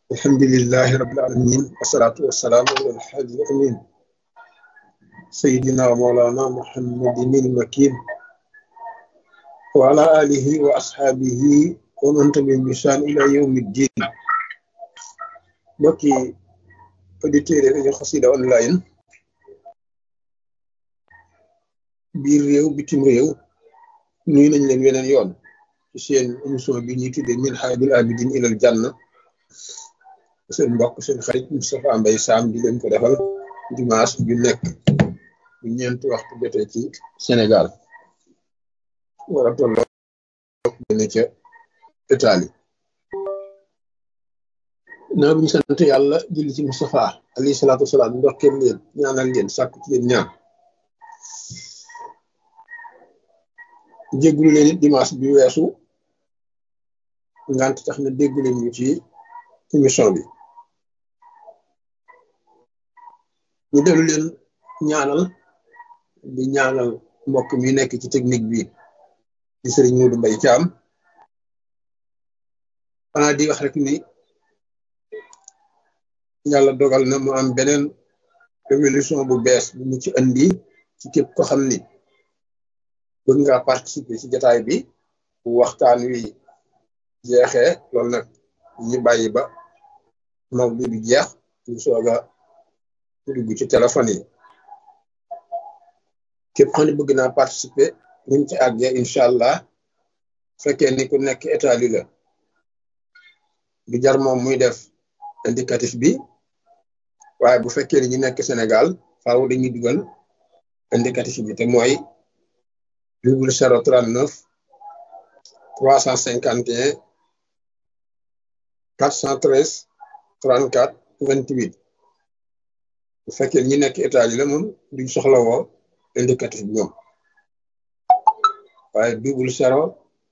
الحمد لله رب العالمين والصلاة والسلام على الحاج الأمين سيدنا ومولانا محمد المكين وعلى آله وأصحابه ومن تبعهم بإحسان إلى يوم الدين mbokki auditeurs yi rajo Xassida online biir réew bitim réew nuyu nañ leen weneen yoon ci seen émission bi ñuy tuddee Minhajul Abidin ilal Janna seen mbokk seen xarit Moustapha Mbaye Sam di leen ko defal dimanche bi nekk bu ñeenti waxtu jotee ci Sénégal war a tolloo ne ca Italie naa bu ñu sant yàlla julli ci Moustapha alayhi salaatu wasalaam ndokkeel leen ñaanal leen sàkku ci leen ñaan jéggulu leen it dimanche bi weesu ngant tax na déggu leen ñu ci émission bi ñu dellu leen ñaanal di ñaanal mbokk mi nekk ci technique bi di sëriñ Modou Mbaye Thiam xanaa di wax rek ni yàlla dogal na mu am beneen révolution bu bees bu mu ci andi ci képp ko xam ni bëgg nga participer ci jataay bi bu waxtaan wi jeexee loolu nag ñu bàyyi ba mawdu bi jeex ñu soog a dugg ci téléphone yi képp xam ne bëgg naa participer buñ ci àggee incha allah fekkee ni ku nekk Itaali la du jar moom muy def indicatif bi waaye bu fekkee ni ñu nekk Sénégal faaw dañuy dugal indicatif bi te mooy double zéro trente neuf trois cent cinquante et un quatre cent treize trente quatre vingt huit bu fekkee ñi nekk Italie la moom duñ soxla woo indicatif bi ñoom waaye double zéro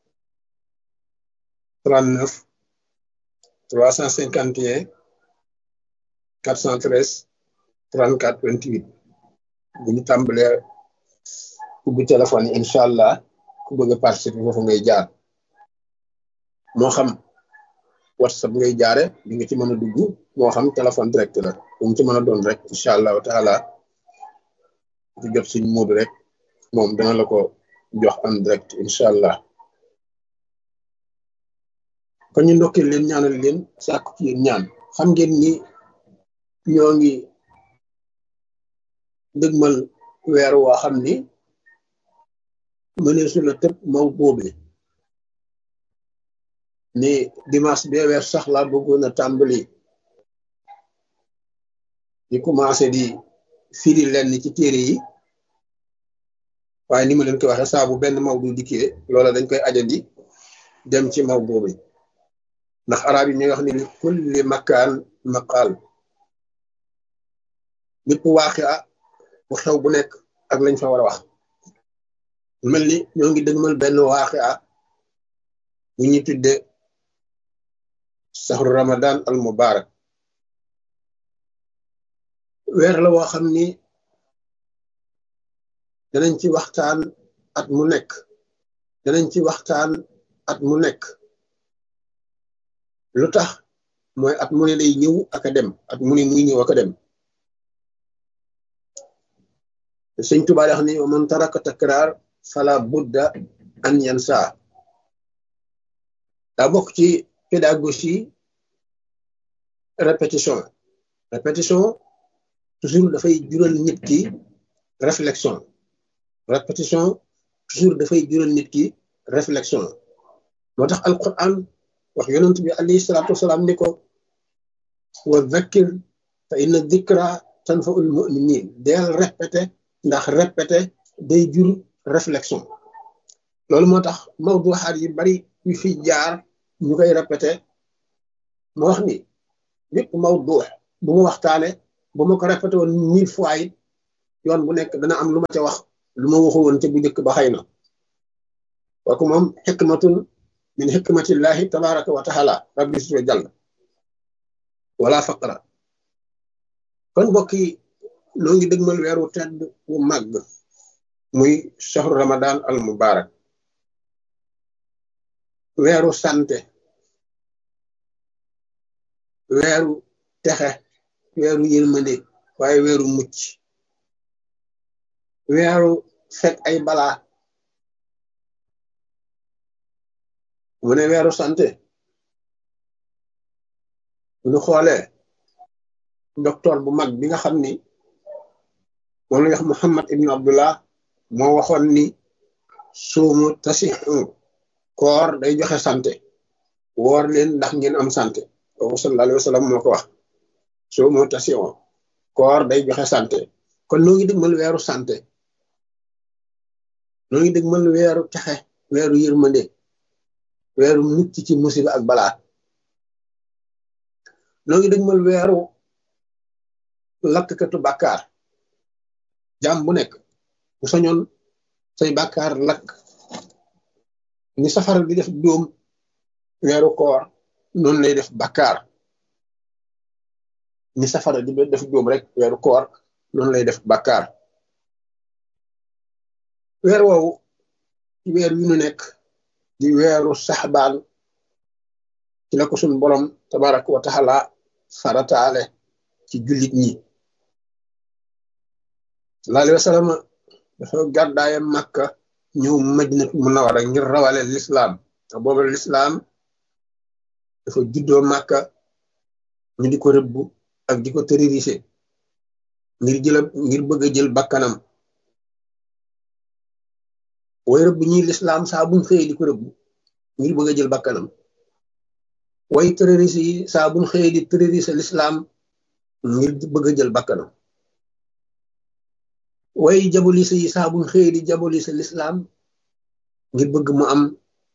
trente neuf trois cent cinquante et un quatre cent treize trente quatre vingt huit bu ñu tàmbalee ubbi téléphone yi incha allah ku bëgg a participer foofu ngay jaar moo xam whatsapp ngay jaare di nga ci mën a dugg moo xam téléphone direct la bu mu ci mën a doon rek incha allahu taala di jot suñ muudu rek moom dana la ko jox en direct incha allah kon ñu ndokkee leen ñaanal leen sàkku ci yéen ñaan xam ngeen ni ñoo ngi dëgmal weer woo xam ni mëneesu la tëb maw boobe ni dimanche bee weer sax laa bëggoon a tàmbali di commencé di firi lenn ci téere yi waaye ni ma leen ko waxee saa bu benn maw du dikkee loola dañ koy ajandi dem ci maw boobe ndax arab yi ñuy wax ni li kulli makaan maqaal lépp waaxi a bu xew bu nekk ak lañ fa war a wax mel ni ñoo ngi dëgmal benn waaxi a bu ñuy tudde saxru ramadan al mubarak weer la woo xam ni danañ ci waxtaan at mu nekk danañ ci waxtaan at mu nekk lu tax mooy at mu ne day ñëw ak a dem at mu ne muy ñëw ak a dem sëñ Tuubaa wax ni man taraka takraar fala budda an yansa daa bokk ci pédagogie répétition répétition toujours dafay jural nit ki réflexion répétition toujours dafay jural nit ki réflexion moo tax alquran wax yonent bi alayhi salaatu wasalaam ni ko wa dhakkir fa inna dhikra tanfaul muminin deel répété ndax répété day jur réflexion loolu moo tax mawduxaat yi bari yu fi jaar ñu koy répété ma wax ni lépp mawdux bu ma waxtaane bu ma ko répété woon mille fois it yoon bu nekk dana am lu ma ca wax lu ma waxu woon ca bu njëkk ba xëy na kooku moom xikmatun min xikmatillahi tabaraka wa taala rabbi suto jàll wala faqra kon mbokk yi noo ngi dëgmal weeru tedd wu màgg muy shahru ramadan al mubarak weeru santé weeru texe weeru yërmande waaye weeru mucc weeru fekk ay balaa mu ne weeru santé bu ñu xoolee docteur bu mag bi nga xam ni moom la wax Muhammad ibnu Abdullah moo waxoon ni suumu tasi koor day joxe santé woor leen ndax ngeen am santé kooku sallallahu alayhi wa sallam moo ko wax suumu tasi koor day joxe santé kon noo ngi dëgmal weeru santé noo ngi dëgmal weeru texe weeru yërmande weeru mucc ci musiba ak balaa noo ngi dëgmal weeru lakkatu bàkkaar jaam bu nekk bu sañoon say bàkkaar lakk ni safara di def dóom weeru koor noonu lay def bàkkaar ni safara di def dóom rek weeru koor noonu lay def bàkkaar weer woowu ci weer yu nu nekk di weeru saxbaan ci la ko suñ borom tabaraka wa taala farataale ci jullit ñi sallallahu alayhi wa sallam dafa gàddaaye màkka ñëw madinatu munawara ngir rawale lislaam te booba lislaam dafa juddoo màkka ñu di ko rëbb ak di ko terrorisé ngir jëla ngir bëgg a jël bakkanam way rëbb ñi lislaam saa buñ xëyee di ko rëbb ngir bëgg a jël bakkanam way terroriste yi saa buñ xëyee di terrorisé lislaam ngir bëgg a jël bakkanam way jabolise yi saa buñ xëyee di jabolise lislaam ngir bëgg mu am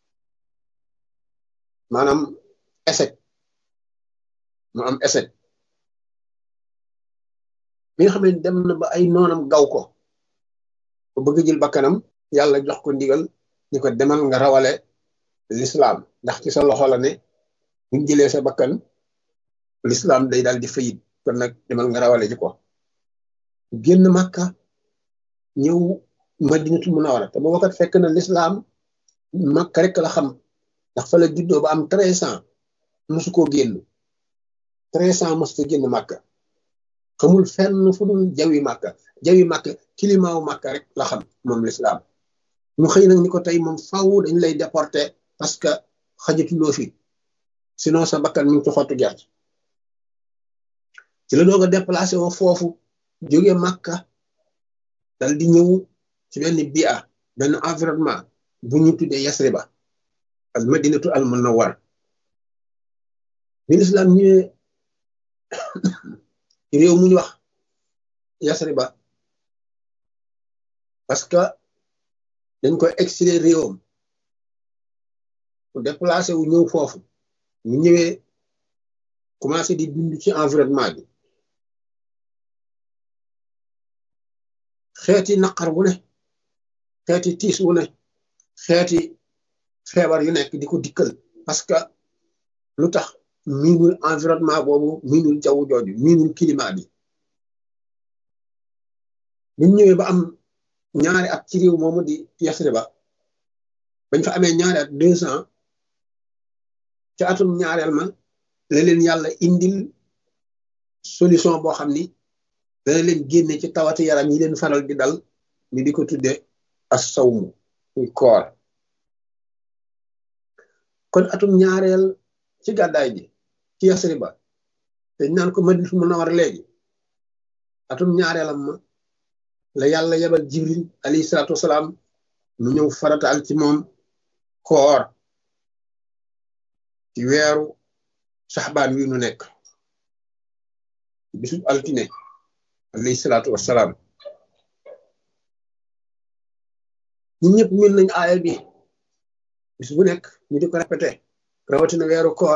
maanaam échec mu am échec mi nga xam ne dem na ba ay noonam gaw ko ba bëgg jël bakkanam yàlla jox ko ndigal ni ko demal nga rawale lislaam ndax ci sa loxo la ne buñ jëlee sa bakkan lislaam day daal di fayit kon nag demal nga rawale ji ko génn màkka ñëw madinatu munawara te booba kat fekk na lislaam màkka rek la xam ndax fa la juddoo ba am treize ans mosu koo génn treize ans mosu ko génn màkka xamul fenn fu dul jawi màkka jawi màkka kilimaawu màkka rek la xam moom lislaam ñu xëy nag ni ko tey moom faw dañ lay déporté parce que xajatuloo fi sinon sa bakkan mi ngi ci xottu gerte ci la doog a déplacé woo foofu jóge màkka dal di ñëw ci benn bia benn environnement bu ñu tuddee yasriba al madinatu al munawwar bi lislaam ñëwee réew mu ñu wax yasriba parce que dañ koy exilé réewam mu déplacé wu ñëw foofu ñu ñëwee commencé di dund ci environnement bi xeeti naqar wu ne xeeti tiis wu ne xeeti feebar yu nekk di ko dikkal parce que lu tax miinul environnement boobu miinul jaww jooju miinul climat bi bu ñëwee ba am ñaari at ci réew moomu di Yasriba bañ fa amee ñaari at deux ans ca atum ñaareel ma la leen yàlla indil solution boo xam ni dana leen génne ci tawati yaram yi leen faral di dal ñu di ko tudde as sawmu muy koor kon atum ñaareel ci gàddaay ji ci Yasriba te naan ko Madinatu Munawwara léegi atum ñaareelam ma la yàlla yebal jibril alayhi salaatu wasalaam mu ñëw farataal ci moom koor ci weeru saxbaan wi nu nekk bisub altine alayhi salaatu wasalaam ñun ñëpp min nañ aaya bi bis bu nekk ñu di ko répété rawatina weeru koor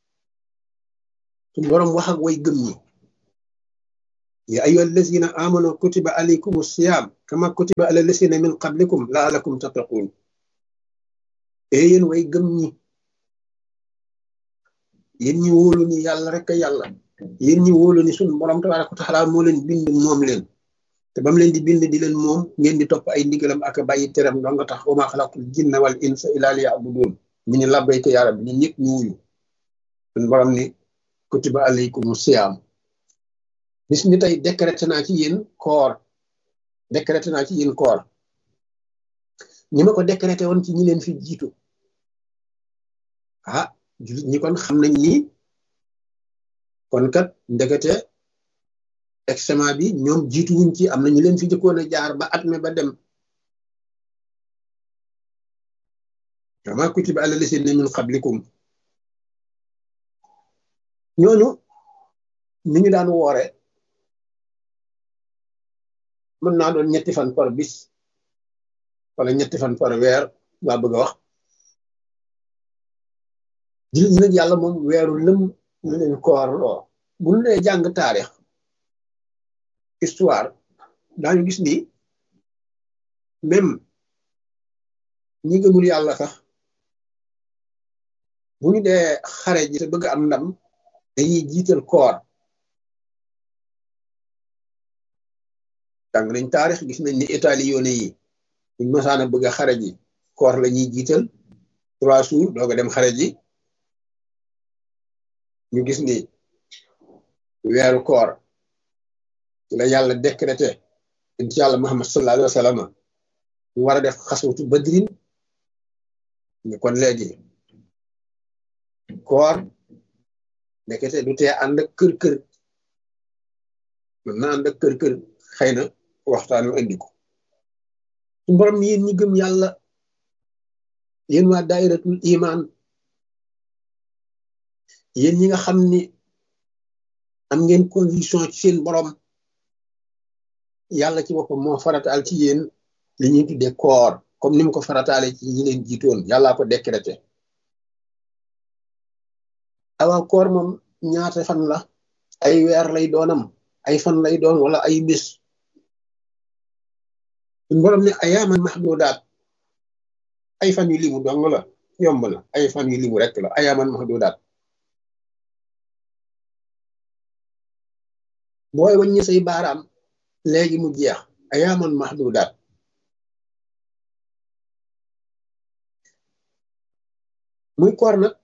suñu boroom wax ak way gëm ñi يا أيها الذين آمنوا كتب عليكم الصيام كما كتب على الذين من قبلكم لعلكم تتقون yéen way gëm ñi yéen ñi wóolu ni yàlla rek yàlla yéen ñi wóolu ni sunu borom tabaraka wa taala moo leen bind moom leen te bam leen di bind di leen moom ngeen di topp ay ndigalam ak bàyyi teram doo nga tax wa maa xalaqtul jinna wal insa illa liya'budun ñu ni labbayka yaa rabbi ñun ñëpp ñu wuyu sunu borom ni kutiba alaykum siyaam bis ni tey décrété naa ci yéen koor décrété naa ci yéen koor ñi ma ko décrété woon ci ñi leen fi jiitu ah jullit ñi kon xam nañ ni kon kat ndekete examen bi ñoom jiitu wuñ ci am na ñu leen fi jëkkoon a jaar ba at me ba dem kama kutiba ala lasina min qablikum ñooñu ni ñu daan woore mën naa doon ñetti fan par bis wala ñetti fan par weer laa bëgg a wax jullit ñi nag yàlla moom weeru lëm ñu leen koor loo bu ñu dee jàng taarix histoire daañu gis ni même ñi gëmul yàlla sax bu ñu dee xare ji te bëgg am ndam dañuy jiital koor jàng nañ taarix gis nañ ni Italie yoone yi buñ masaana bëgg a xare ji koor la ñuy jiital trois jours doog a dem xare ji ñu gis ni weeru koor ci la yàlla décrété inti yàlla Muhammad sallallahu alayhi wa sallam mu war a def xaswatu badrin ñu kon léegi koor ndekete du tee ànd ak kër kër mën na ànd ak kër kër xëy na waxtaanu indi ko su borom yéen ñi gëm yàlla yéen waa daayiratul iman yéen ñi nga xam ni am ngeen conviction ci seen borom yàlla ci boppam moo farataal ci yéen li ñuy tuddee koor comme ni mu ko farataale ci ñi leen jiitoon yàllaa ko décrété awa koor moom ñaata fan la ay weer lay doonam ay fan lay doon wala ay bés suñ borom ne ayaaman mahdudaat ay fan yu limu dong la yomb na ay fan yu limu rek la ayaaman mahdudaat booy waññi say baaraam léegi mu jeex ayaaman mahdudaat muy koor nag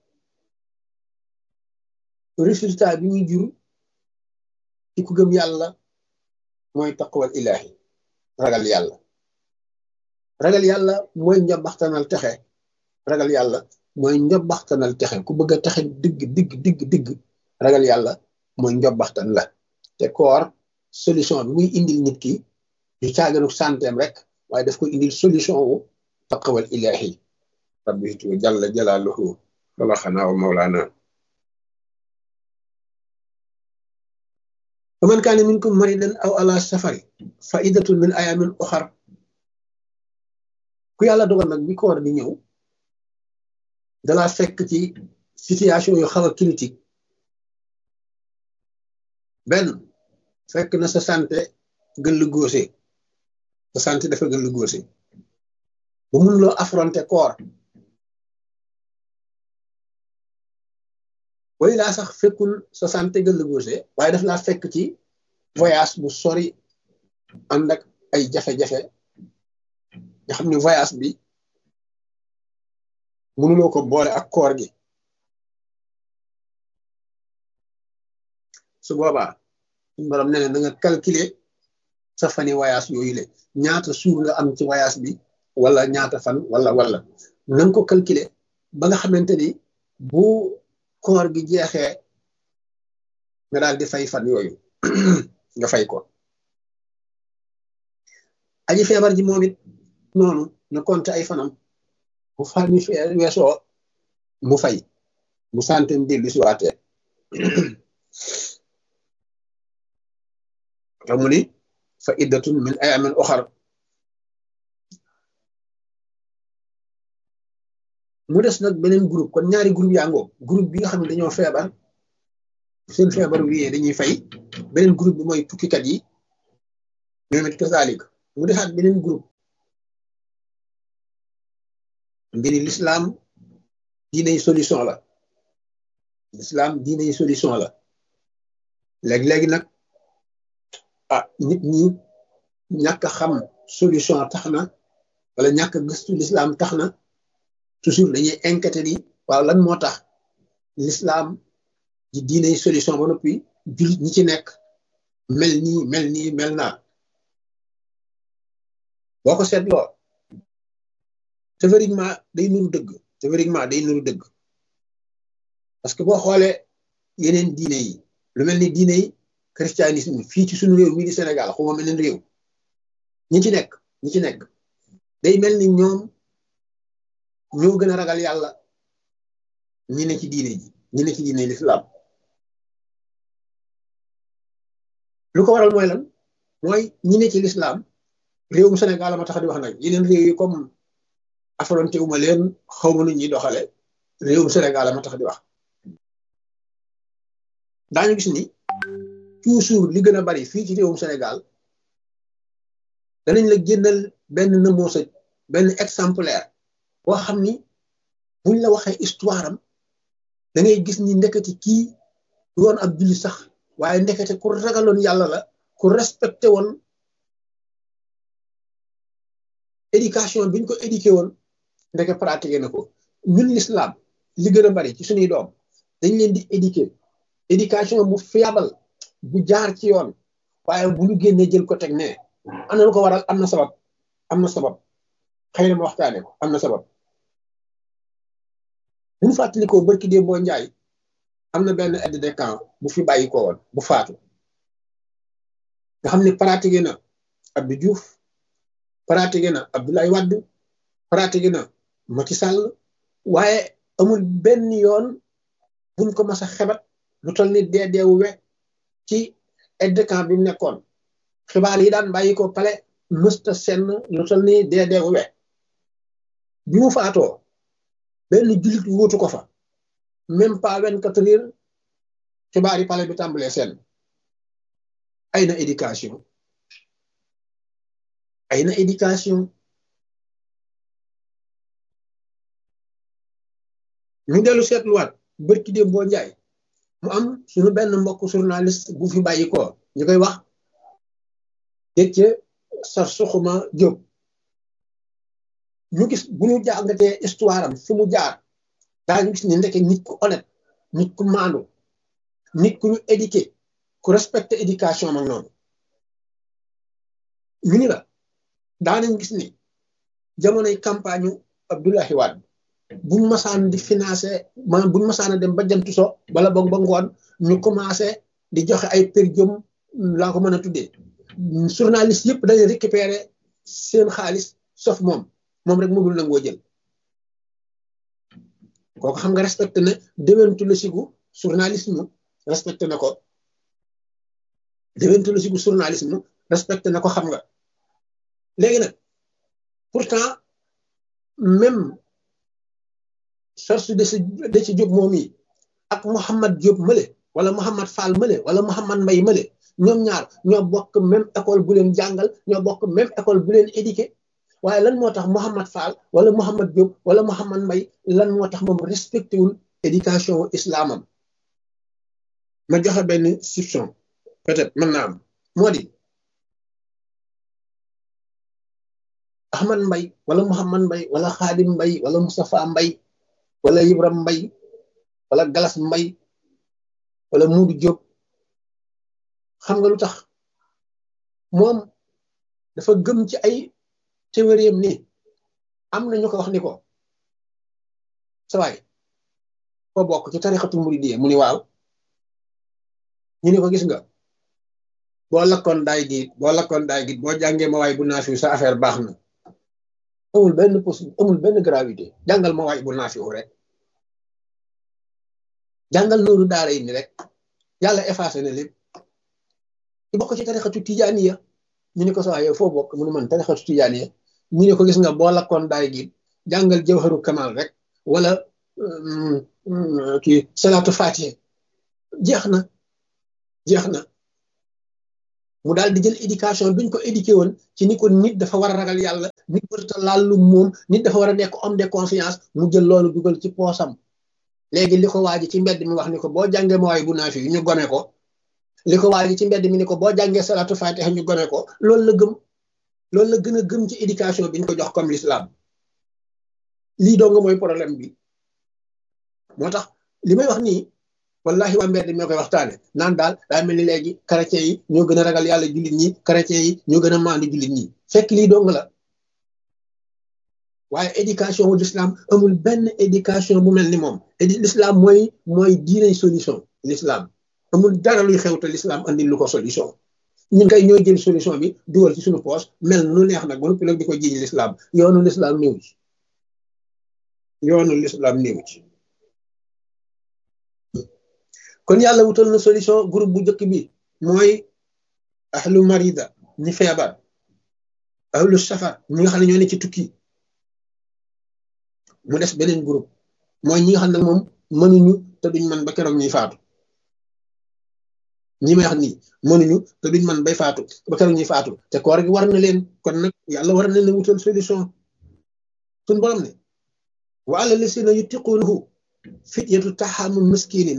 résultat bi muy jur ci ku gëm yàlla mooy taqwal ilahi ragal yàlla ragal yàlla mooy njabaxtanal texe ragal yàlla mooy njabaxtanal texe ku bëgg a texe digg digg digg digg ragal yàlla mooy njabaxtan la te koor solution bi muy indil nit ki du caaganu santeem rek waaye daf ko indil solution wu taqwal ilahi rabbitu jalla jalaaluhu xalaxanaa wa mawlaana faman kaane minkum maridan aw ala safari fa iddatun min ayamin oxar ku yàlla dogal nag bi koor di ñëw dalaa fekk ci situation yu xaw a critique benn fekk na sa santé gën lu góose sa santé dafa gën lu góose bu mun loo affronter koor way laa sax fekkul sa santé gën lu góose waaye daf laa fekk ci voyage bu sori ànd ak ay jafe-jafe nga xam ne voyage bi mënuloo ko boole ak koor gi su boobaa suñu borom nee na nga calculer sa fani voyage yooyu le ñaata suur nga am ci voyage bi wala ñaata fan wala wala na nga ko calculer ba nga xamante ni bu koor gi jeexee nga daal di fay fan yooyu nga fay ko aji feebar ji moom it noonu na compte ay fanam bu fan mi weesoo mu fay mu santen dellu si waatee tamu ni fa iddatun min ayamin oxar mu des nag beneen groupe kon ñaari groupe yaa ngoo groupe bi nga xam ne dañoo feebar seen feebar wiyee dañuy fay beneen groupe bi mooy tukkikat yi ñoom it kasalik mu desaat beneen groupe mbiri l'islam diiney solution la l'islam diiney solution la léegi-léegi nag ah nit ñi ñàkk xam solution tax na wala ñàkk gëstu l'islam tax na toujours dañuy inquiété ni waaw lan moo tax l'islam ji diine solution ba noppi jullit ñi ci nekk mel nii mel nii mel naa boo ko seetloo théoriquement day nuru dëgg théoriquement day nuru dëgg parce que boo xoolee yeneen diine yi lu mel ni diine yi christianisme fii ci suñu réew mii di Sénégal xuma meneen réew ñi ci nekk ñi ci nekk day mel ni ñoom ñoo gën a ragal yàlla ñi ne ci diine ji ñi ne ci diine l'islam lu ko waral mooy lan mooy ñi ne ci l'islam réewum Sénégal ma tax di wax nag yeneen réew yi comme affronté wu ma leen xaw ma nu ñuy doxale réewum Sénégal ma tax di wax daañu gis ni toujours li gën a bari fii ci réewum Sénégal danañ la génnal benn nëmoosa benn exemplaire boo xam ni buñ la waxee histoire am da ngay gis ni ndekete kii du woon ab julli sax waaye ndekete ku ragaloon yàlla la ku respecté woon éducation biñ ko éduqué woon ndeke pratiqué na ko ñun l'islam li gën a bari ci suñuy doom dañ leen di éduqué éducation bu fiable bu jaar ci yoon waaye bu ñu génnee jël ko teg ne am na lu ko waral am na sabab am na sabab xëy na ma waxtaane ko am na sabab bu ñu fàttalikoo barki dee boo njaay am na benn aide de camp bu fi bàyyi ko woon bu faatu nga xam ne pratiqué na Abdou Diouf pratiqué na Abdoulaye Wade pratiqué na Macky Sall waaye amul benn yoon buñ ko mas a xebat lu toll ni dee deewu we ci aide de camp bi mu nekkoon xibaar yi daan bàyyi ko pale mësta senn lu toll ni dee deewu we bi mu faatoo benn jullit wóotu ko fa même pas vingt-quatre heures xibaar yi pale bi tàmbalee seen ay na éducation ay na éducation ñu dellu seetluwaat bërki déem boo njaay mu am suñu benn mbokk journaliste bu fi bàyyi ko ñu koy wax dégg sar suxuma jóg ñu gis bu ñu jàngatee histoire am fi mu jaar daañu gis ni ndeke nit ku honnête nit ku maandu nit ku ñu éduqué ku respecté éducation mag noonu ñu ni la daanañ gis ni jamonoy campagne Abdoulaye Wade buñ masaan di financé maanaam buñ masaan a dem ba jant so wala boog ba ngoon ñu commencé di joxe ay per jëm laa ko mën a tuddee journaliste yëpp dañuy récupérer seen xaalis sauf moom moom rek mu dul nangoo jël kooku xam nga respecté na déwentu la sigu journalisme respecté na ko déwentu la sigu journalisme respecté na ko xam nga léegi nag pourtant même source de si de ci Diop moom yi ak Mouhamad Diop mële wala Mouhamad Fall mële wala Mouhamad Mbay mële ñoom ñaar ñoo bokk même école bu leen jàngal ñoo bokk même école bu leen éduqué waaye lan moo tax Mouhamad Fall wala Mouhamad Diop wala Mouhamad Mbay lan moo tax moom respecté wul éducation islamam ma joxe benn soupçon peut-être mën naa am moo di Ahmad Mbay wala Mouhamad Mbay wala Xaadim Mbay wala Moustapha Mbay wala Ibram Mbay wala Galas Mbay wala Muudu Diop xam nga lu tax moom dafa gëm ci ay théorie ni am na ñu ko wax ni ko sawaay ko bokk ci tarixatul muridiyya mu ni waaw ñu ni ko gis nga boo lakkoon daay gi boo lakkoon daay gi boo jàngee ma waay bu naafiw sa affaire baax na amul benn possible amul benn gravité jàngal ma waay bu naafiw rek jàngal noonu daara yi ni rek yàlla effacé na lépp ci bokk ci tarixatu tijaaniya ñu ne ko sax yow foo bokk mu ne man tarixatu tijaaniya ñu ne ko gis nga boo lakkoon daay gi jàngal jawharu kamal rek wala kii salaatu fatiha jeex na jeex na mu daal di jël éducation biñ ko éduqué woon ci ni ko nit dafa war a ragal yàlla nit warta laal lu moom nit dafa war a nekk homme de confiance mu jël loolu dugal ci poosam léegi li ko waaji ci mbedd mi wax ni ko boo jàngee ma waay bu naa fi ñu gome ko li ko waaji ci mbedd mi ni ko boo jàngee salaatu fatiha ñu gome ko loolu la gëm loolu la gën a gëm ci éducation bi ñu ko jox comme l'islam lii doo nga mooy problème bi moo tax li may wax nii wallahi waa mbedd ñoo koy waxtaane naan daal daa mel ni léegi chrétiens yi ñoo gën a ragal yàlla jullit ñi chrétiens yi ñoo gën a maandu jullit ñi fekk lii dong la waaye éducation wu l'islam amul benn éducation bu mel ni moom édi l'islam mooy mooy diinay solution l'islam amul dara luy xew te l'islam andi lu ko solution ñun kay ñooy jël solution bi dugal ci suñu poche mel nu neex nag ba noppi nag di ko jiiñ l'islam yoonu l'islam néew ci yoonu l'islam néew ci kon yàlla wutal na solution groupe bu njëkk bi mooy ahlu marida ñi feebar ahlu safar ñi nga xam ne ñoo ne ci tukki mu des beneen groupe mooy ñi nga xam ne moom mënuñu te duñ man ba keroog ñuy faatu ñi may wax nii mënuñu te duñ man bay faatu ba keroog ñuy faatu te koor gi war na leen kon nag yàlla war na leen wutal solution suñ borom ne wa ala lasina yutiqunahu fityatu taxamu miskinin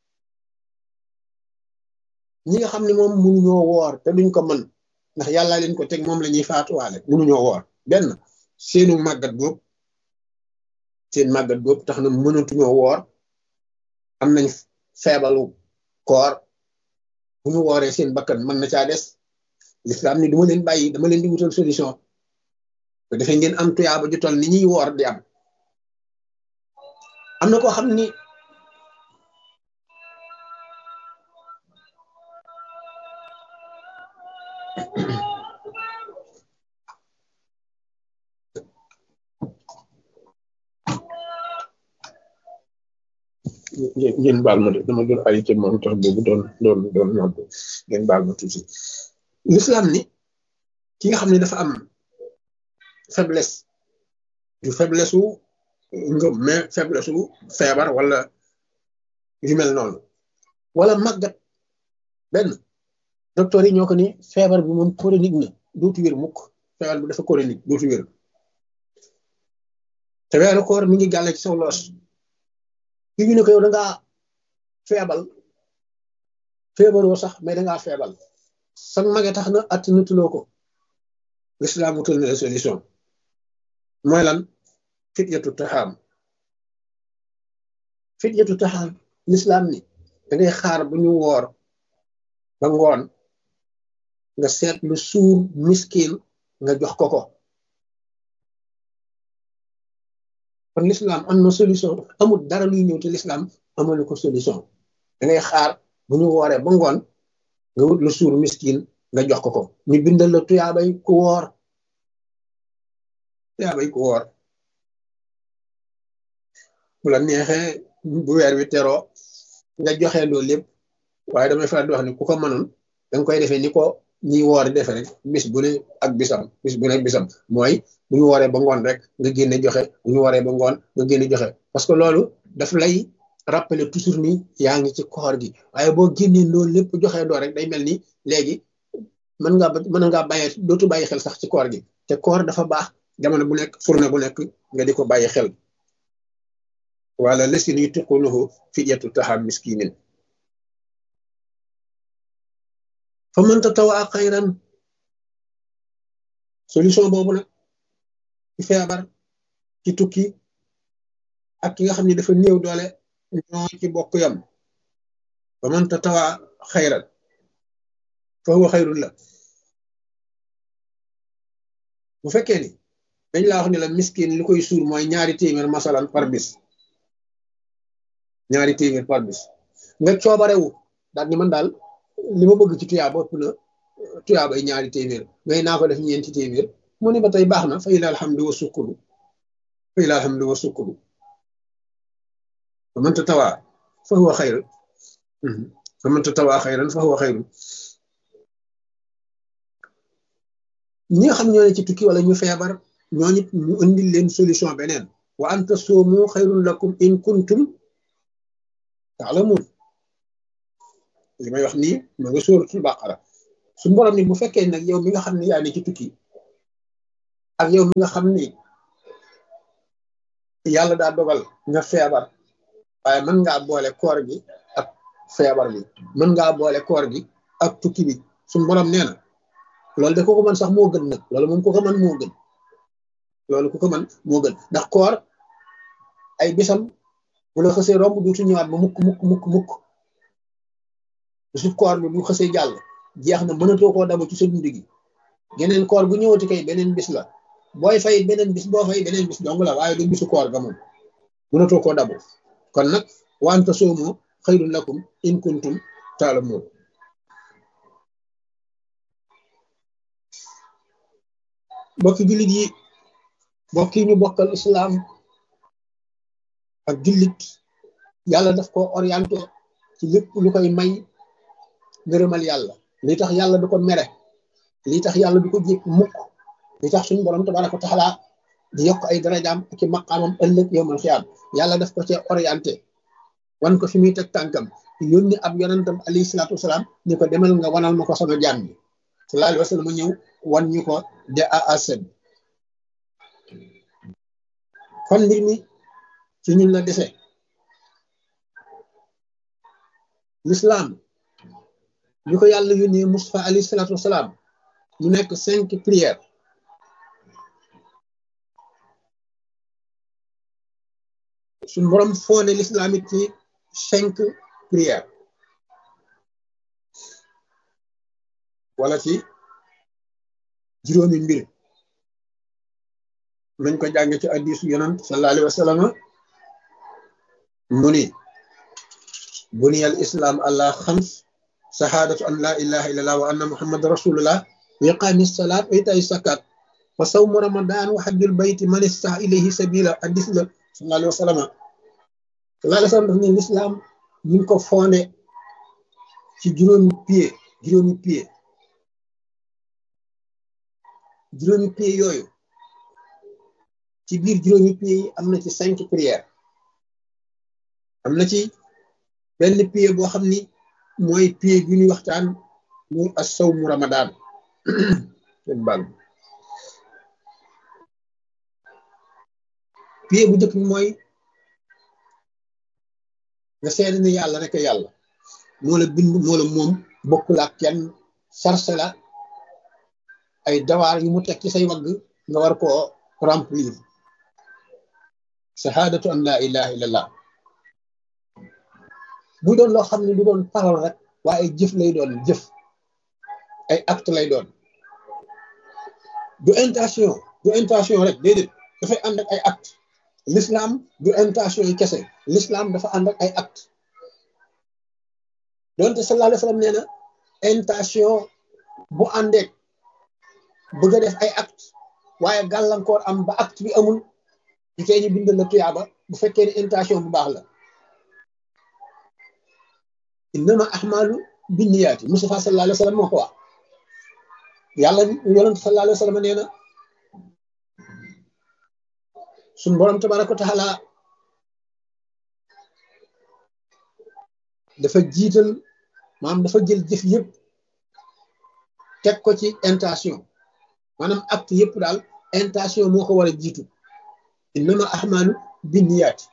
ñi nga xam ne moom mënuñoo woor te duñ ko mën ndax yàlla leen ko teg moom la ñuy faatuwaale mënuñoo woor benn seenu màggat boobu seen màggat boobu tax na mënatuñoo woor am nañ feebalu koor bu ñu wooree seen bakkan mën na caa des lislaam ni duma leen bàyyi dama leen di wutal solution te defee ngeen am tuyaaba ju toll ni ñuy woor di am am na koo xam ni ngeen baal ma de dama doon arrêté moom tax boobu doon doon doon nodd ngeen baal ma tuuti l'islam ni ki nga xam ne dafa am faiblesse du faiblesse wu ngëm mais faiblesse wu feebar wala yu mel noonu wala màggat benn docteur yi ñoo ko ni feebar bi moom chronique na dootu wér mukk feebar bi dafa chronique dootu wér te weeru koor mi ngi gàlle ci saw loos ki ñu ne ko yow da ngaa feebal feebaroo sax mais da ngaa feebal sax mage tax na at nutuloo ko l'islam wutal na la solution mooy lan fityatu taxaam fityatu taxaam l'islam ni da ngay xaar bu ñu woor ba ngoon nga seet lu suur miskin nga jox ko ko kon l'islam am na solution amul dara luy ñëw te l'islam amal ko solution da ngay xaar bu ñu wooree ba ngoon nga wut lu suur miskin nga jox ko ko ñu bindal la tuyaabay ku woor tuyaabay ku woor bu la neexee bu weer wi teroo nga joxe loolu lépp waaye damay faral di wax ni ku ko mënoon danga koy defee ni ko ñi woor defe rek bis bu ne ak bisam bis bu ne bisam mooy bu ñu wooree ba ngoon rek nga génne joxe bu ñu wooree ba ngoon nga génne joxe parce que loolu daf lay rappeler toujours ni yaa ngi ci koor gi waaye boo génnee loolu lépp joxe doo rek day mel ni léegi mën ngaa mën ngaa bàyyi dootu bàyyi xel sax ci koor gi te koor dafa baax jamono bu nekk fourne bu nekk nga di ko bàyyi xel wala lesin yu tiqunuhu fidyatu taxam miskinin fa man tatawaa xayran solution boobu nag ci feebar ci tukki ak ki nga xam ne dafa néew doole ñoo ci bokk yam fa man tatawaa xayran fa huwa xayrun la bu fekkee ni dañ laa wax ni la miskin li koy suur mooy ñaari téeméer masalan par bis ñaari téeméer par bis nga coobarewu daal ni man daal li ma bëgg ci tuyaaba ëpp na tuyaabay ñaari téeméer ngay naa ko def ñeenti téeméer mu ne ba tey baax na fa ila alhamdu wa sukkuru fa ila alhamdu wa sukkuru fa man tatawaa fa huwa xayr fa man tatawaa xayran fa huwa xayru ñi nga xam ñoo ne ci tukki wala ñu feebar ñooñu ñu indil leen solution beneen wa anta soomu xayrun lakum in kuntum taalamun li may wax nii ma nga sóoratul baqara su borom ni bu fekkee nag yow mi nga xam ne yaa ne ci tukki ak yow mi nga xam ni yàlla daa dogal nga feebar waaye mën ngaa boole koor gi ak feebar bi mën ngaa boole koor gi ak tukki bi su borom nee na loolu de ku ko mën sax moo gën nag loolu moom ku ko mën moo gën loolu ku ko mën moo gën ndax koor ay bisam bu la xësee romb duutu ñëwaat ba mukk mukk mukk mukk bisu koor bi bu xësee jàll jeex na mënatoo koo dabu ci sa dund gi geneen koor bu ñëwati kay beneen bis la booy fay beneen bis boo fay beneen bis dong la waaye du bisu koor ga moom mënatoo koo dabu kon nag wante soomo xayrun lakum in kuntum taalamuun mbokki jullit yi mbokk yi ñu bokkal islaam ak jullit yàlla daf ko orienté ci lépp lu koy may ngërëmal yàlla li tax yàlla du ko mere li tax yàlla du ko jég mukk li tax suñu borom tabaraka wa taala di yokk ay darajaam ak i maqaamam ëllëg yowmal xiyaam yàlla daf ko cee orienté wan ko fi muy teg tànkam yónni ab yonentam alayhi salaatu wasalaam ni ko demal nga wanal ma ko sama jaam bi sallallahu alayhi wa sallam ñëw wan ñu ko de a à z kon mbir mi ci ñun la dese l'islam ñu ko yàlla yónnee Mustafa alayhi salaatu wasalaam mu nekk cinq prières suñ borom foone l'islam it ci cinq prières wala ci juróomi mbir nañ ko jànge ci hadiisu yonant sallallahu alayhi wa sallam mu ni buniyal islam ala xams sahaadatu an la ilaha illallah wa anna muhammad rasulullah wa iqaami salaat wa itaay zakat wa sawmu ramadan wa hajjul bayti man istata ilayhi sabila hadis la sallallahu alayhi wa sallam sallallahu alayhi wa sallam daf ne l'islam ñu ngi ko fondé ci juróomi pied juróomi pied juróomi pied yooyu ci biir juróomi pied yi am na ci cinq prières am na ci benn pied boo xam ni mooy pied bi ñuy waxtaan muy as-sawmu ramadan bal pied bu njëkk bi mooy nga seede ni yàlla rek yàlla moo la bind moo la moom bokkul ak kenn sarse la ay dawaar yu mu teg ci say wagg nga war koo remplir shahadatu an la ilaha illallah bu doon loo xam ne du doon parole rek waaye jëf lay doon jëf ay acte lay doon du intention du intention rek déedéet dafay ànd ak ay acte l'islam du intention yi kese l'islam dafa ànd ak ay acte donte sallallahu alayhi wa sallam nee na intention bu àndeek bëgg a def ay acte waaye gàllankoor am ba acte bi amul di tey ñu bindal la tuyaaba bu fekkee ne intention bu baax la innama ahmalu binniyaati Mustafa sallallahu alayhi wa sallam moo ko wax yàlla yonent sallallahu alayhi wa sallam nee na suñ borom tabaraka wa taala dafa jiital maanaam dafa jël jëf yëpp teg ko ci intention maanaam acte yëpp daal intention moo ko war a jiitu innama ahmalu binniyaati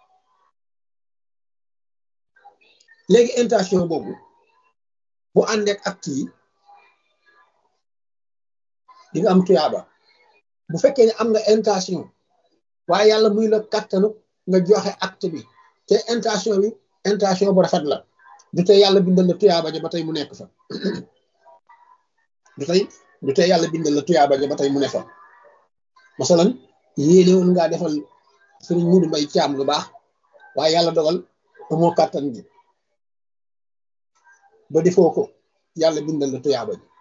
léegi intention boobu bu àndeek acte yi di nga am tuyaaba bu fekkee ne am nga intention waaye yàlla muy la kàttanu nga joxe acte bi te intention bi intention bu rafet la du tey yàlla bindal la tuyaaba ja ba tey mu nekk fa du tey du tey yàlla bindal la tuyaaba ja ba tey mu ne fa masalan yéene woon ngaa defal sëriñ Mudu Mbay Caam lu baax waaye yàlla dogal amoo kàttan gi ba defoo ko yàlla bindal la tuyaaba ji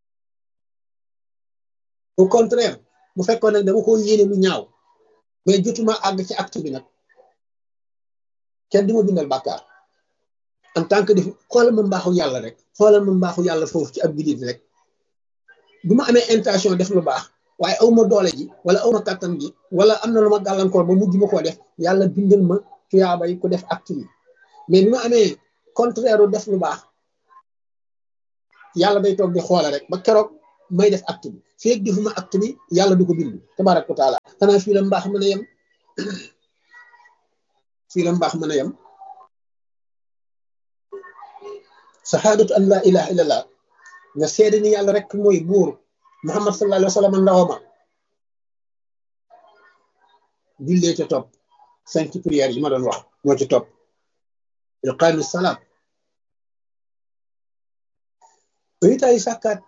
au contraire bu fekkoon nag dama ko yéene lu ñaaw mais jotuma àgg ci acte bi nag kenn du ma bindal bàkkaar en tant que def xoolal ma mbaaxu yàlla rek xoolal ma mbaaxu yàlla foofu ci ab jullit rek bu ma amee intention def lu baax waaye aw ma doole ji wala aw ma kàttan gi wala am na lu ma gàllankoor ba mujj ma koo def yàlla bindal ma tuyaaba yi ku def acte bi mais bi ma amee contraire def lu baax yàlla day toog di xoole rek ba keroog may def acte bi feeg defuma acte bi yàlla du ko bind tabaaraka wa taala xanaa fii la mbaax mën a yem fii la mbaax mën a yem sahaadatu an laa ilaha illallah nga seede ni yàlla rek mooy buur muhammad sallallahu alayhi wa sallam ndawama jullee ca topp cinq prières yi ma doon wax moo ci topp iqaami salaat baytaay sàkkaat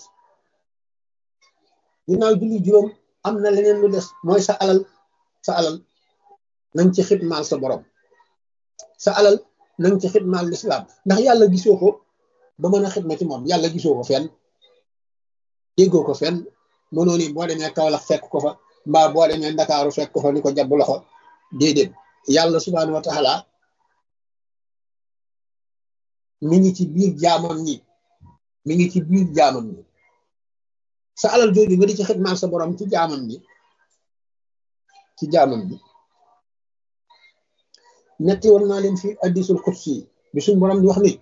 ginnaaw julli juróom am na leneen lu des mooy sa alal sa alal nañ ci xidmaal sa borom sa alal nañ ci xidmaal lislaam ndax yàlla gisoo ko ba mën a xidma ci moom yàlla gisoo ko fenn déggoo ko fenn mënoo ni boo demee Kawlax fekk ko fa mbaa boo demee Ndakaaru fekk ko fa ni ko jàpp loxo déedéet yàlla subhaanahu wa taala mi ngi ci biir jaamam ñi mi ngi ci biir jaamam ñi sa alal jooju nga di ci xidmaal sa borom ci jaamam ñi ci jaamam ñi ñetti woon naa leen fi addisul xudsi bi suñ borom di wax ni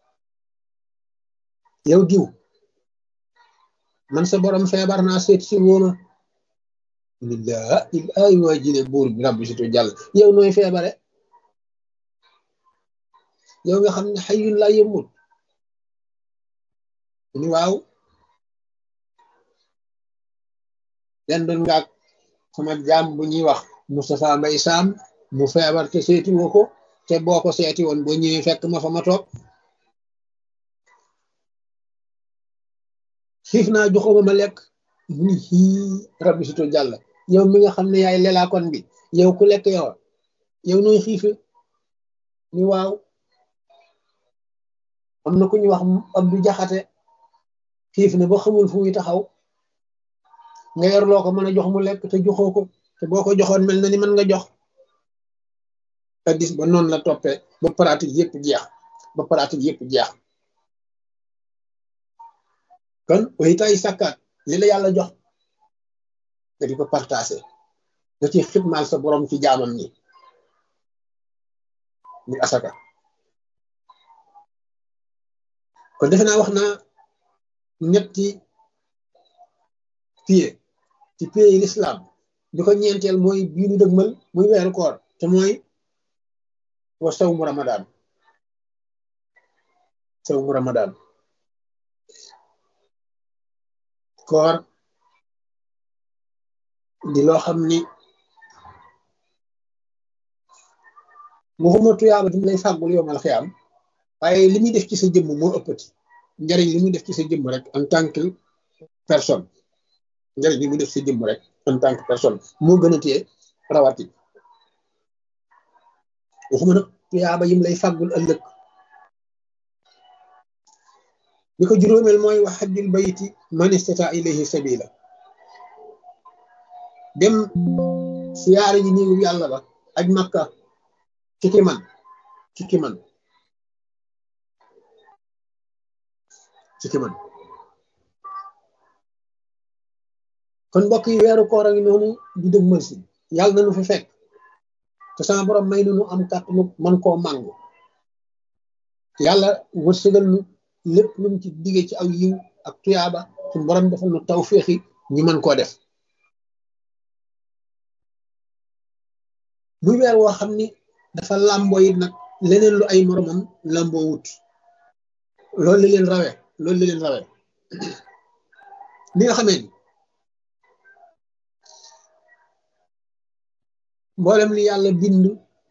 yow diw man sa borom feebar naa seet si wooma lillah ay waa jine buur bi rabbi situ jàll yow nooy feebare yow nga xam ne xayun laa yëmmut ni waaw len doon ngaak sama jaam bu ñuy wax Moustapha Mbay Saam mu feebar te seeti woo ko te boo ko seeti woon boo ñëwee fekk ma fa ma toog xiif naa joxoma ma lekk ni xii rabbi sito jàll yow mi nga xam ne yaay lelaakoon bi yow ku lekk yow yow nooy xiife ni waaw am na ku ñu wax Abdu Jaxate xiif na ba xamul fu muy taxaw nga yor loo ko mën a jox mu lekk te joxoo ko te boo ko joxoon mel na ni mën nga jox addis ba noonu la toppee ba pratique yëpp jeex ba pratique yëpp jeex kon waytaay sàkkaat li la yàlla jox nga di ko partagé nga ci xidmaal sa borom ci jaamam ñi muy asaka kon defe naa wax naa ñetti pied ci pied yi l'islam bi ko ñeenteel mooy bii nu dëgmal muy weeru koor te mooy wa sawmu ramadan sawmu ramadan koor di loo xam ni waxuma tuyaaba di lay fàggul yowmal xiyaam waaye li muy def ci sa jëmm moo ëppati njariñ li muy def ci sa jëmm rek en tant que personne njariñ li muy def sa jëmm rek en tant que personne moo gën a téye rawati waxuma nag tuyaaba yim lay fàggul ëllëg li ko juróomeel mooy wax xajjul bayti man istata ilayhi sabila dem siyaare ji néegu yàlla ba aj makka ci ki man ci ki man ci ki man kon mbokk yi weeru koor a ngi noonu di dëg mën si yàlla nañu fi fekk te sama borom may nañu am kàttanu man koo màng yàlla wërsëgal nu lépp lu mu ci digee ci aw yiw ak tuyaaba suñu borom defal nu taw féexi ñu mën koo def muy weer woo xam ni dafa làmboo it nag leneen lu ay moromam làmboo wut loolu li leen rawe loolu li leen rawe li nga xamee ni mboolem li yàlla bind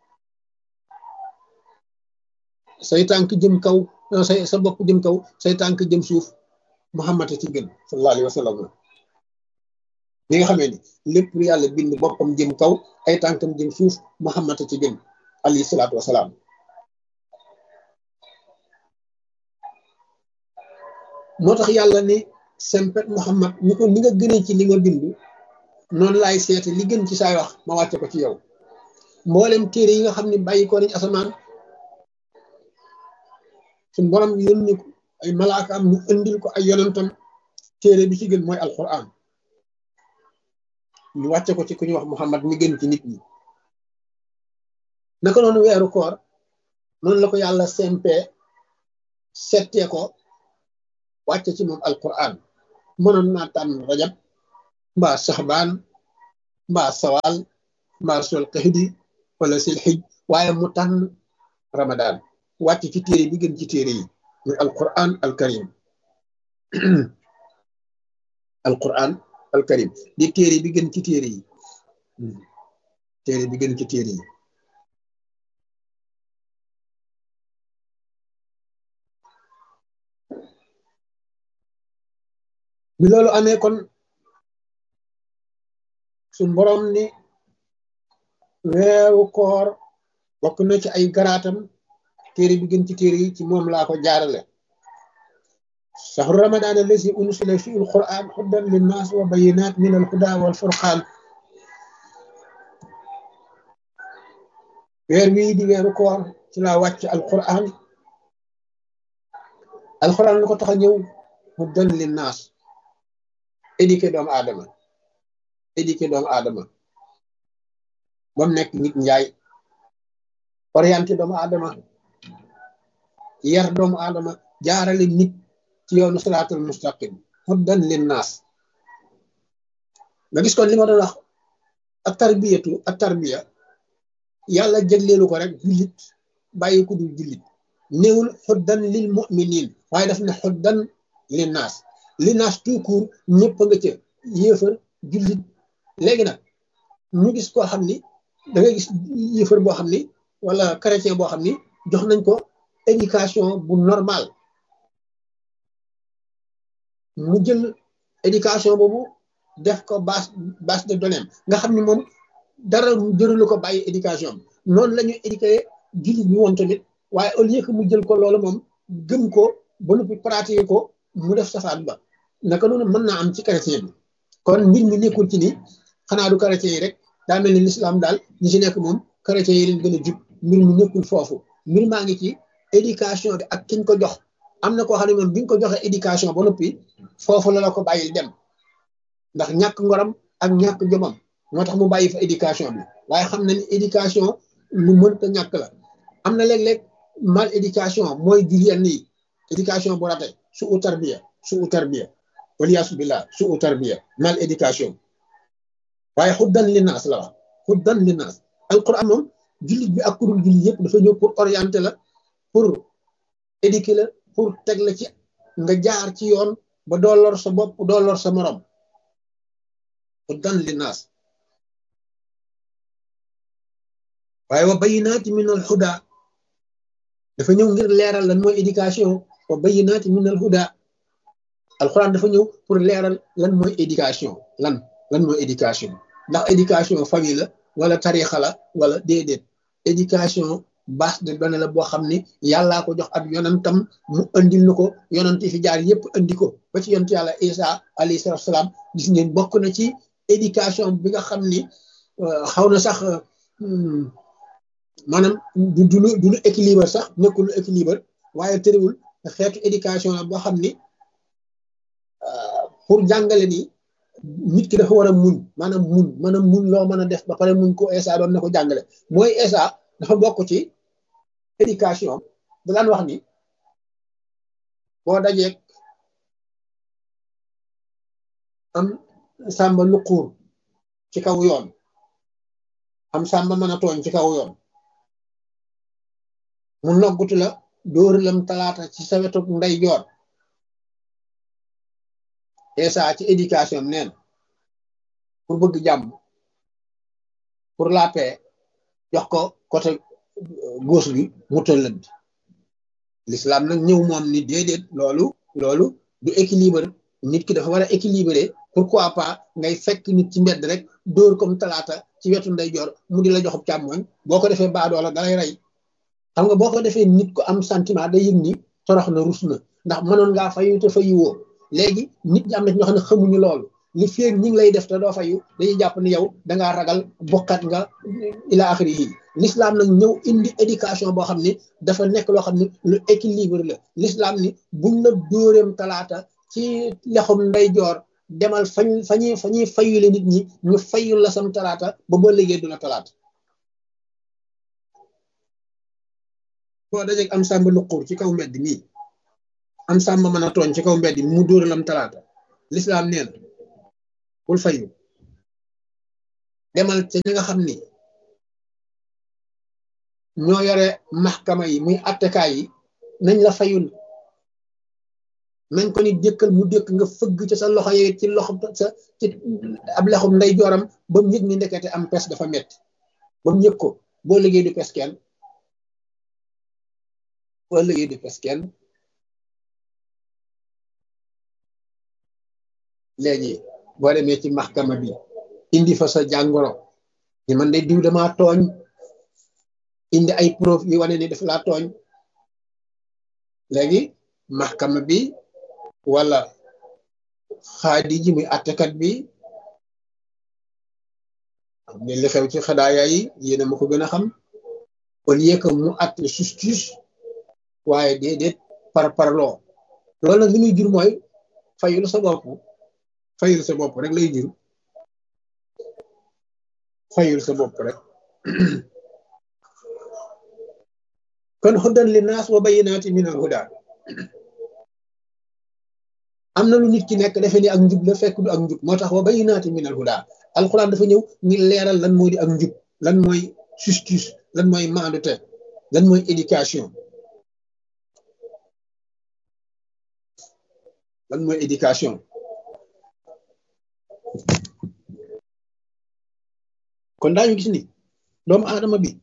say tànk jëm kaw say sa bopp jëm kaw say tànk jëm suuf Muhammad ci gën sallallahu alayhi wa sallam li nga xamee ni lépp lu yàlla bind boppam jëm kaw ay tànkam jëm suuf Muhammad ci gën alayhi salaatu wasalaam moo tax yàlla ni sempet Muhammad ni ko ni nga gënee ci li nga bind noonu laay seete li gën ci saay wax ma wàcce ko ci yow mboolem téere yi nga xam ne bàyyi ko nañ asamaan suñ borom yónni ko ay malaaka am ñu indil ko ay yonentam téere bi ci gën mooy alquran ñu wàcce ko ci ku ñuy wax Muhammad mi gën ci nit ñi naka noonu weeru koor noonu la ko yàlla sempe settee ko wàcce ci moom alquran mënoon naa tànn rajab mbaa saxbaan mbaa sawal mbaa sol xëxdi wala sil xij waaye mu tànn ramadan wàcc ci téere bi gën ci téere yi muy alquran alkarim alquran alkarim di téere bi gën ci téere yi téere bi gën ci téere yi bi loolu amee kon suñ borom ni weeru koor bokk na ci ay garaatam téere bi gën ci téere yi ci moom laa ko jaarale shahru ramadan allazi unsila fi alquran hudan linnas wa bayinat min alhuda wal furqan weer wii di weeru koor ci laa wàcc alquran alquran lu ko tax a ñëw hudan linnas éduqué doomu aadama éduqué doomu aadama ba mu nekk nit njaay orienté doomu aadama yar doomu aadama jaarale nit ci yoonu siraatul mustaqim huddan linnaas nga gis kon li ma doon wax ak tarbiyatu ak tarbiya yàlla jëgleelu ko rek jullit bàyyi ko dul jullit néewul huddan lil muminin waaye daf ne huddan linnaas linnaas tout court ñëpp nga ca yéefar jullit léegi nag ñu gis koo xam ni da ngay gis yéefar boo xam ni wala chrétien boo xam ni jox nañ ko éducation bu normal mu jël éducation boobu def ko base base de données nga xam ni moom dara jëralu ko bàyyi éducation noonu la ñuy éduquer jullit bi woon tamit waaye au lieu que mu jël ko loolu moom gëm ko ba noppi pratiquer ko mu def safaan ba naka noonu mën naa am ci chrétien bi kon mbir mi nekkul ci ni xanaa du chrétien yi rek daa mel ni l'islam daal ñi ci nekk moom chrétien yi leen gën a jub mbir mi nekkul foofu mbir maa ngi ci éducation bi ak kiñ ko jox am na koo xam ne moom bi nga ko joxee éducation ba noppi foofu la la ko bàyyil dem ndax ñàkk ngoram ak ñàkk jomam moo tax mu bàyyi fa éducation bi waaye xam na ni éducation lu mënta ñàkk la am na léeg-léeg mal éducation mooy jur yenn yi éducation bu rate su u tarbiya su u tarbiya waliyaasu billah su u tarbiya mal éducation waaye xuddan linnaas la wax xuddan linnaas alquran moom jullit bi ak kurul jullit yëpp dafa ñëw pour orienter la pour éduquer la pour teg la ci nga jaar ci yoon ba doo lor sa bopp doo lor sa morom xuddan linnaas waaye wa bayinaati min al huda dafa ñëw ngir leeral lan mooy éducation wa bayinaati min al huda alquran dafa ñëw pour leeral lan mooy éducation lan lan mooy éducation ndax éducation famille la wala tarixa la wala déedéet éducation base de données la boo xam ni yàllaa ko jox ab yonantam mu andil na ko yonant yi fi jaar yépp andi ko ba ci yonent yàlla isa alayhi salatu salaam gis ngeen bokk na ci éducation bi nga xam ni xaw na sax maanaam du du du lu équilibre sax nekkul lu équilibre waaye tëriwul xeetu éducation la boo xam ni pour jàngale ni nit ki dafa war a muñ maanaam muñ maanaam muñ loo mën a def ba pare muñ ko ESA doon na ko jàngale mooy ESA dafa bokk ci éducation da daan wax ni boo dajeeg am sàmba luquur ci kaw yoon am sàmba mën a tooñ ci kaw yoon mu noggutu la dóor lam talaata ci sa wetu ndey joor ESA ci éducation neen pour bëgg jàmm pour la paix jox ko côté gauche bi mu tëllënd l'islam nag ñëw moom ni déedéet loolu loolu du équilibre nit ki dafa war a équilibré pourquoi pas ngay fekk nit ci mbedd rek dóor comme talaata ci wetu ndeyjoor mu di la joxub càmmoñ boo ko defee baadoola dalay rey xam nga boo ko defee nit ko am sentiment day yëg ni torox na rus na ndax mënoon ngaa fayu te fayu léegi nit ñi am na ñoo xam ne xamuñu loolu li feeg ñi ngi lay def te doo fayu dañuy jàpp ni yow dangaa ragal bokkat nga ila axiri yi l'islam nag ñëw indi éducation boo xam ne dafa nekk loo xam ne lu équilibre la l'islam ni buñ la dóoreem talaata ci lexum ndeyjoor demal fañ fañuy fa ñuy fayule nit ñi ñu fayul la sam talaata ba ba liggéey du la talaata boo dajeeg am sàmba luquur ci kaw mbedd nii am sàmba mën a tooñ ci kaw mbedd mu dóoralam talaata l'islam nee na bul fayu demal ca ñi nga xam ni ñoo yore maxkama yi muy attekaay yi nañ la fayul nañ ko ni dékkal mu dékk nga fëgg ca sa loxo yi ci loxo sa ci ab lexum nday jooram ba mu yëg ni ndekete am pes dafa metti ba mu yëg ko boo liggéey du pes kenn boo liggéey du pes kenn léegi boo demee ci maxkama bi indi fa sa jàngoro ni man de diw damaa tooñ indi ay preuve yi wane ni daf laa tooñ léegi maxkama bi wala xaadi ji muy attekat bi xam ne li xew ci xadaaya yi yéena ma ko gën a xam au lieu que mu atte justice waaye déedéet par parloo loolu nag li muy jur mooy fayul sa bopp fayul sa bopp rek lay jur fayul sa bopp rek kon hudan li naas wa bayinaati min al huda am na lu nit ki nekk defe ni ak njub la fekk du ak njub moo tax wa bayinaati min al huda alquran dafa ñëw ngir leeral lan moo di ak njub lan mooy justice lan mooy maandute lan mooy éducation lan mooy éducation kon daañu gis ni doomu aadama bi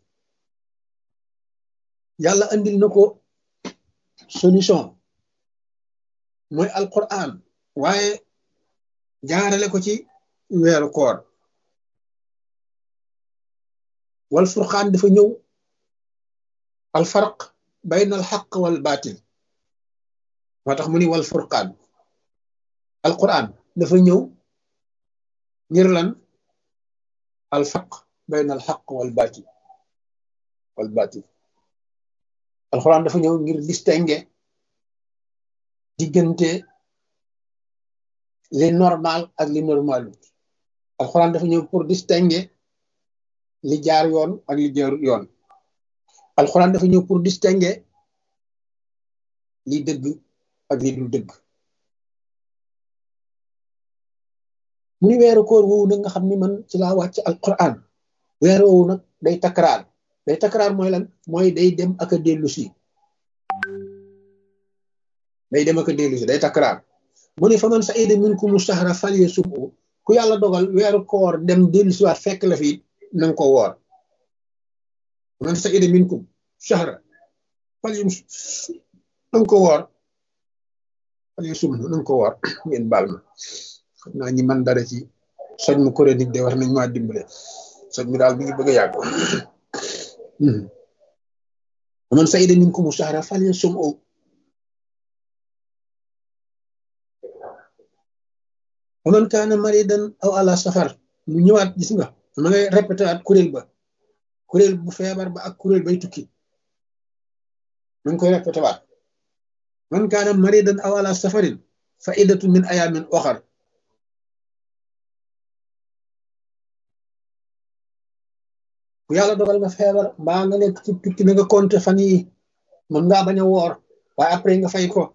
yàlla andil na ko solution mooy alquran waaye jaarale ko ci weeru koor wal furqaan dafa ñëw al farq bayna al xaq wal baatil moo tax mu ni wal furqaan alquran dafa ñëw ngir lan al farq bayna al xaq wal baatil wal baatil alquran dafa ñëw ngir distinguer diggante li normal ak li normalu alquran dafa ñëw pour distinguer li jaar yoon ak li jaar yoon alxuraan dafa ñëw pour distinguer li dëgg ak li dul dëgg mu ni weeru koor woowu nag nga xam ni man ci laa wàcc alquran weeru woowu nag day takraar day takraar mooy lan mooy day dem ak a dellu si day dem ak a dellu si day takraar mu ni fa man saida minkum sahra falyasumhu ku yàlla dogal weeru koor dem dellu si waat fekk la fi nanga ko woor man saida minkum sahra falyum nanga ko woor falyasumhu nanga ko woor ngeen baal ma xam naa ñi man dara ci soj mu chronique de war nañ maa dimbale soj mi daal mi ngi bëgg a yàgg man saida minkum sahra falyasumhu wa man kaana maridan aw ala safar mu ñëwaat gis nga ma ngay répété waat kuréel ba kuréel bu feebar ba ak kuréel bay tukki ma ngi koy répété waat man kaana maridan aw ala safarin fa iddatu min ayamin oxar ku yàlla dogal nga feebar mbaa nga nekk ci tukki na nga compté fan yi mën ngaa bañ a woor waaye après nga fay ko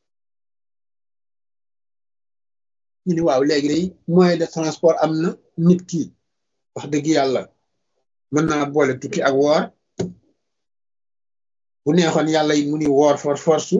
ñu ni waaw léegi day moyen de transport am na nit ki wax dëgg yàlla mën naa boole tukki ak woor bu neexoon yàlla yi mu ni woor for force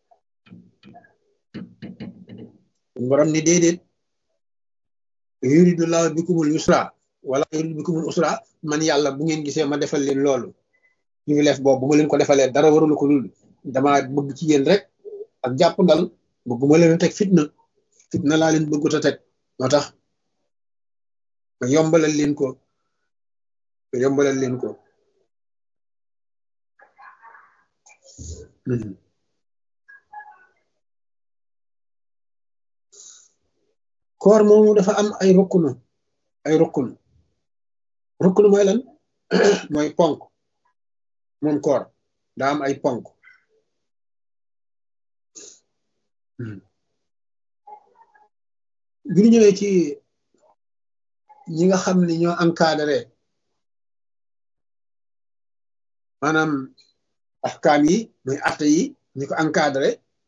borom ni déedéet yuridu laahu bikumul yusra wala yuridu bikumul usra man yàlla bu ngeen gisee ma defal leen loolu ñu ngi leef boobu bu ma leen ko defalee dara warulu ko lul dama bëgg ci yéen rek ak jàpp ndal bëgguma leen teg fitna fitna laa leen bëggut a teg moo tax ma yombalal leen ko ma yombalal leen ko koor moomu dafa am ay rukkunu ay rukkunu rukkunu mooy lan mooy ponk moom koor daa am ay ponk bi ñu ñëwee ci ñi nga xam ne ñoo encadré maanaam ahkaam yi muy atte yi ñi ko encadré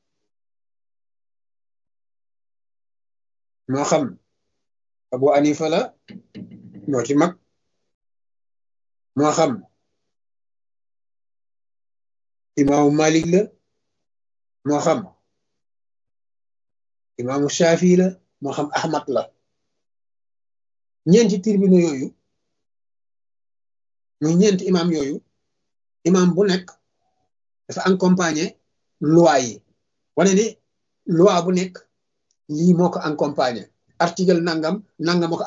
moo xam Abu Anifa la moo ci mag moo xam imaamu Malik la moo xam imaamu Shafi la moo xam Ahmad la ñeenti tribunaux yooyu muy ñeenti imaam yooyu imaam bu nekk dafa accompagné loi yi wane ni loi bu nekk lii moo ko accompagné article nangam nangam ko